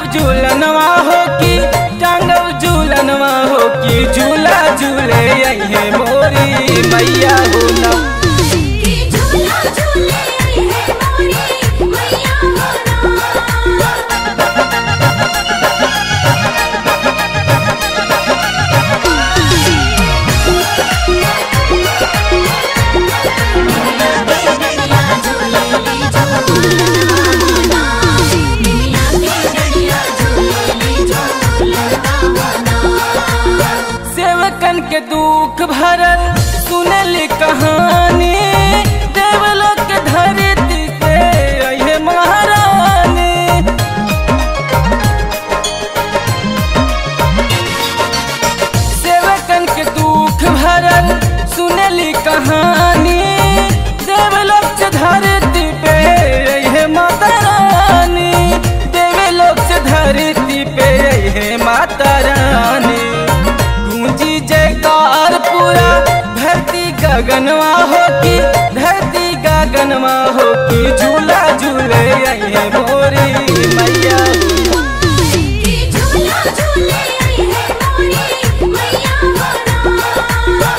झूलनवा हो कि टांगव झूलनवा हो कि झूला झूले अहे मोरी मैया हो ना कि झूला झूले आई है मोरी मैया हो ना सेवकन के दुख भरल सुनल कहानी देवलोक के धरती से अहे महारानी सेवकन के दुख भरल सुनली कहानी देवलोक से धरती पे अहे माता रानी देवलोक से धरती पे अहे माता रानी गूंजी जयकार पूरा धरती गगनवा हो की धरती गगनवा हो की झूला झूले अहे मोरी मैया कि झूला झूले आई है मोरी मैया हो ना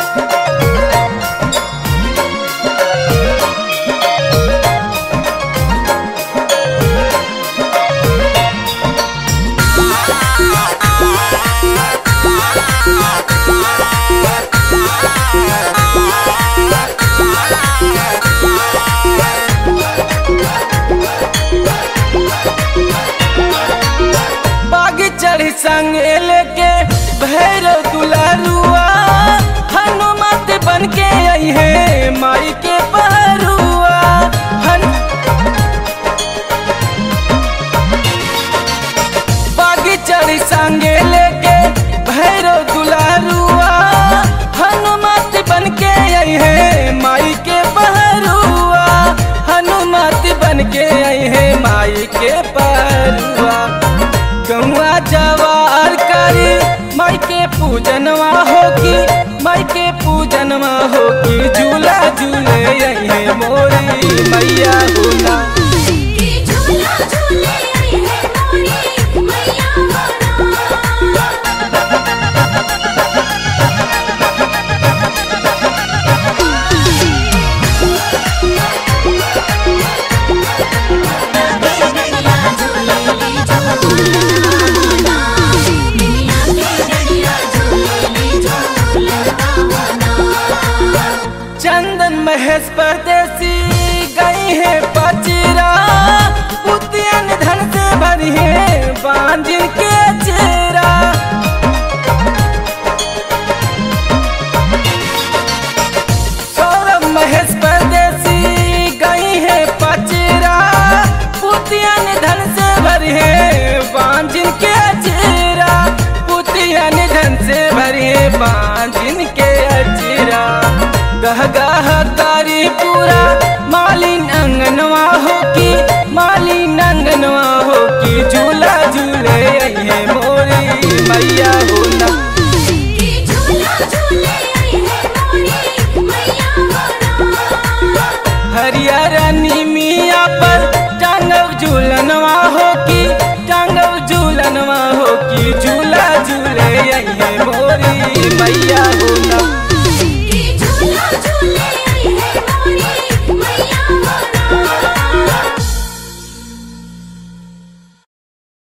बाग चढ़ी संग लेके भैरव दुलारुआ हनुमत बन के आई है माई के पहरुआ हन बाग चढ़ी संग लेके भैरव दुलारुआ हनुमत बन के आई है माई के पहरुआ हनुमत बन के आई है माई के पहरुआ गौआ जवार करी माई के पूजनवा हो की माई के पूजनवा हो की झूला झूले अहे मोरी मैया हो ना कि झूला झूले आई है मोरी मैया हो ना चंदन महेश परदेसी गई है पचरा उद्यान धन से भरी है बांझिन के चेरा सौरभ महेश परदेसी गई है पचरा पुतियन धन से भरी है बांझिन के चेरा पुतियन धन से भरी है बांझिन के अचेरा गह गह कारी पूरा मालिन अंगनवा हो की मालिन अंगनवा हो की झूला झूले अहे मोरी मैया हो ना कि झूला झूले आई है मोरी मैया हो ना हरियर निमिया पर टांगव झूलनवा हो की टांगव झूलनवा हो की झूला